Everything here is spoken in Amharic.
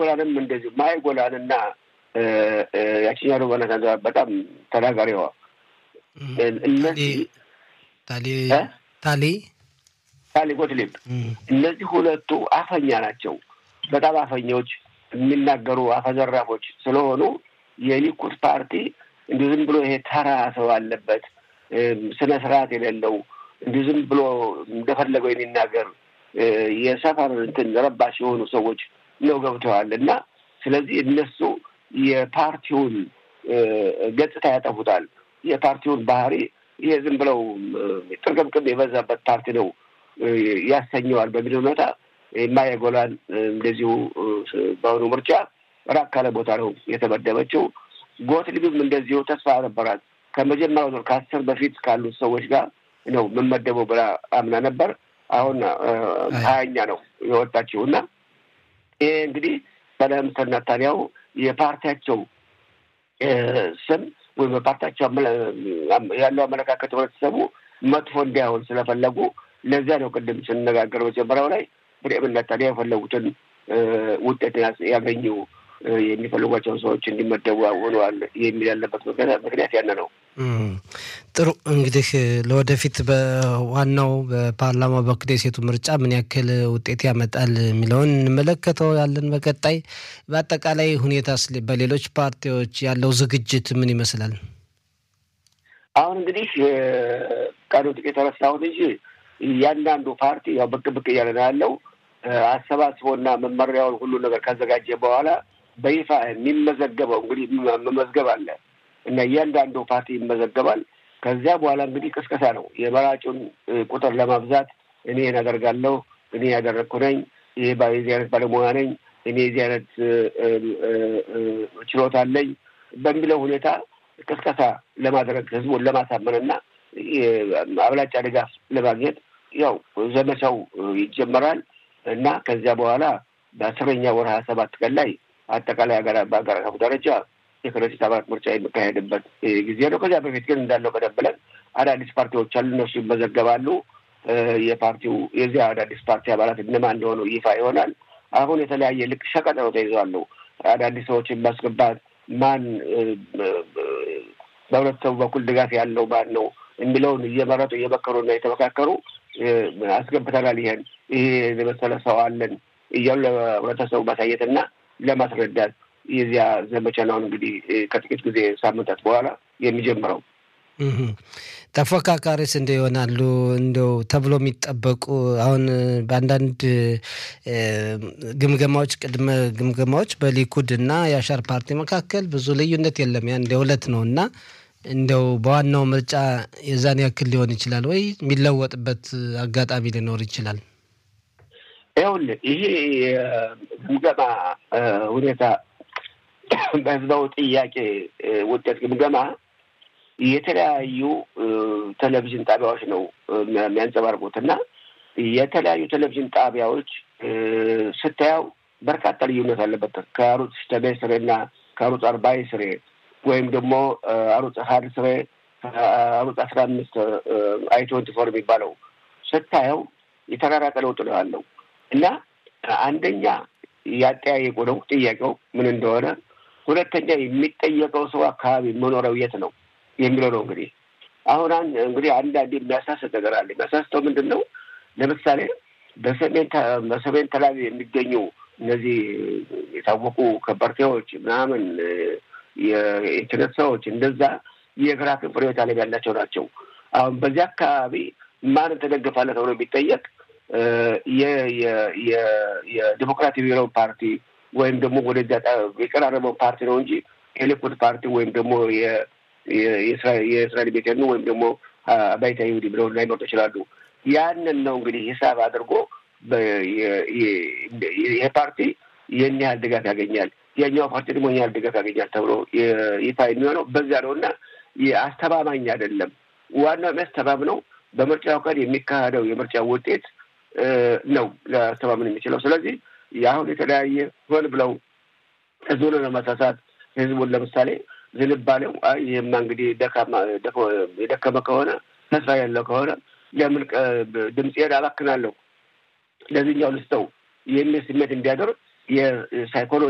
ጎላንም እንደዚሁ ማይ ጎላን እና ያችኛ ደግሞ በጣም ተናጋሪዋ እነዚህ ታሊ ታሊ ታሊ ጎትሊብ እነዚህ ሁለቱ አፈኛ ናቸው። በጣም አፈኞች የሚናገሩ አፈዘራፎች ስለሆኑ የሊኩድ ፓርቲ እንዲሁ ዝም ብሎ ይሄ ተራ ሰው አለበት ስነ ስርዓት የሌለው እንዲሁ ዝም ብሎ እንደፈለገው የሚናገር የሰፈር እንትን ረባሽ የሆኑ ሰዎች ነው ገብተዋል እና ስለዚህ እነሱ የፓርቲውን ገጽታ ያጠፉታል። የፓርቲውን ባህሪ ይሄ ዝም ብለው ጥርቅምቅም የበዛበት ፓርቲ ነው ያሰኘዋል በሚል ሁኔታ የማየጎላን እንደዚሁ በአሁኑ ምርጫ ራቅ ካለ ቦታ ነው የተመደበችው። ጎትሊብም እንደዚሁ ተስፋ ነበራት። ከመጀመሪያው ዙር ከአስር በፊት ካሉት ሰዎች ጋር ነው የምመደበው ብላ አምና ነበር። አሁን ሀያኛ ነው የወጣችው እና ይሄ እንግዲህ በለምስተር ናታንያሁ የፓርቲያቸው ስም ወይም በፓርቲያቸው ያለው አመለካከት ህብረተሰቡ መጥፎ እንዲያሆን ስለፈለጉ ለዚያ ነው ቅድም ስንነጋገር መጀመሪያው ላይ ብሬምን ናታንያሁ የፈለጉትን ውጤት ያገኙ የሚፈልጓቸውን ሰዎች እንዲመደቡ ሆነዋል የሚል ያለበት ምክንያት ያነ ነው። ጥሩ እንግዲህ ለወደፊት በዋናው በፓርላማው በኩል የሴቱ ምርጫ ምን ያክል ውጤት ያመጣል የሚለውን እንመለከተው ያለን በቀጣይ በአጠቃላይ ሁኔታ በሌሎች ፓርቲዎች ያለው ዝግጅት ምን ይመስላል? አሁን እንግዲህ ቀኑ ጥቂት ተረሳሁት እንጂ እያንዳንዱ ፓርቲ ያው ብቅ ብቅ እያለ ነው ያለው አሰባስቦና መመሪያውን ሁሉ ነገር ካዘጋጀ በኋላ በይፋ የሚመዘገበው እንግዲህ መመዝገብ አለ እና እያንዳንዱ ፓርቲ ይመዘገባል። ከዚያ በኋላ እንግዲህ ቅስቀሳ ነው። የመራጩን ቁጥር ለማብዛት እኔ አደርጋለሁ፣ እኔ ያደረግኩ ነኝ፣ ይሄ የዚህ አይነት ባለሙያ ነኝ፣ እኔ የዚህ አይነት ችሎታ አለኝ በሚለው ሁኔታ ቅስቀሳ ለማድረግ ህዝቡን ለማሳመንና አብላጫ ድጋፍ ለማግኘት ያው ዘመቻው ይጀመራል እና ከዚያ በኋላ በአስረኛ ወር ሀያ ሰባት ቀን ላይ አጠቃላይ በሀገር አቀፍ ደረጃ የክረዲት አባላት ምርጫ የሚካሄድበት ጊዜ ነው። ከዚያ በፊት ግን እንዳለው ቀደም ብለን አዳዲስ ፓርቲዎች አሉ፣ እነሱ ይመዘገባሉ። የፓርቲው የዚያ አዳዲስ ፓርቲ አባላት እነማን እንደሆኑ ይፋ ይሆናል። አሁን የተለያየ ልክ ሸቀጥ ነው ተይዘዋሉ። አዳዲስ ሰዎችን ማስገባት ማን በህብረተሰቡ በኩል ድጋፍ ያለው ማን ነው የሚለውን እየመረጡ እየመከሩና እየተመካከሩ አስገብተናል። ይሄን ይሄ የመሰለ ሰው አለን እያሉ ለህብረተሰቡ ማሳየትና ለማስረዳት የዚያ ዘመቻ ነው እንግዲህ ከጥቂት ጊዜ ሳምንታት በኋላ የሚጀምረው። ተፎካካሪስ እንደ ይሆናሉ እንደው ተብሎ የሚጠበቁ አሁን በአንዳንድ ግምገማዎች ቅድመ ግምገማዎች በሊኩድ እና የአሻር ፓርቲ መካከል ብዙ ልዩነት የለም። ያ እንደ ሁለት ነው እና እንደው በዋናው ምርጫ የዛን ያክል ሊሆን ይችላል ወይ የሚለወጥበት አጋጣሚ ሊኖር ይችላል? ይኸውልህ ይሄ ግምገማ ሁኔታ በህዝባዊ ጥያቄ ውጤት ግምገማ የተለያዩ ቴሌቪዥን ጣቢያዎች ነው የሚያንጸባርቁት እና የተለያዩ ቴሌቪዥን ጣቢያዎች ስታየው በርካታ ልዩነት አለበት ከአሩጽ ሽተቤ ስሬ እና ከአሩጽ አርባይ ስሬ ወይም ደግሞ አሩጽ ሀድ ስሬ አሩጽ አስራ አምስት አይ ትወንቲ ፎር የሚባለው ስታየው የተራራቀ ለውጥ ነው ያለው እና አንደኛ ያጠያየቁ ነው ጥያቄው ምን እንደሆነ፣ ሁለተኛ የሚጠየቀው ሰው አካባቢ መኖሪያው የት ነው የሚለው ነው። እንግዲህ አሁን እንግዲህ አንዳንድ የሚያሳስት ነገር አለ። የሚያሳስተው ምንድን ነው? ለምሳሌ በሰሜን በሰሜን ተላቪ የሚገኙ እነዚህ የታወቁ ከበርቴዎች ምናምን የኢንተርኔት ሰዎች እንደዛ የግራ ክንፍ ርዕዮተ ዓለም ያላቸው ናቸው። አሁን በዚህ አካባቢ ማንን ተደግፋለህ ተብሎ የሚጠየቅ የዲሞክራቲክ ብሔራዊ ፓርቲ ወይም ደግሞ ወደዚያ የቀራረበው ፓርቲ ነው እንጂ የሊኩድ ፓርቲ ወይም ደግሞ የእስራኤል ቤት ነው ወይም ደግሞ አባይታ ይሁዲ ብለው ላይመርጡ ይችላሉ። ያንን ነው እንግዲህ ሂሳብ አድርጎ ይሄ ፓርቲ ይህን ያህል ድጋፍ ያገኛል፣ ያኛው ፓርቲ ደግሞ ይህን ያህል ድጋፍ ያገኛል ተብሎ ይፋ የሚሆነው በዚያ ነው እና አስተማማኝ አይደለም። ዋናው የሚያስተማምነው በምርጫው ቀን የሚካሄደው የምርጫ ውጤት ነው ሊያስተማምን የሚችለው። ስለዚህ የአሁን የተለያየ ሆን ብለው ህዝቡን ለማሳሳት ህዝቡን ለምሳሌ ዝንባሌው ይህማ እንግዲህ የደከመ ከሆነ ተስፋ ያለው ከሆነ ለምን ድምፄን አባክናለሁ ለዚህኛው ልስጠው የሚል ስሜት እንዲያደርግ የሳይኮሎጂ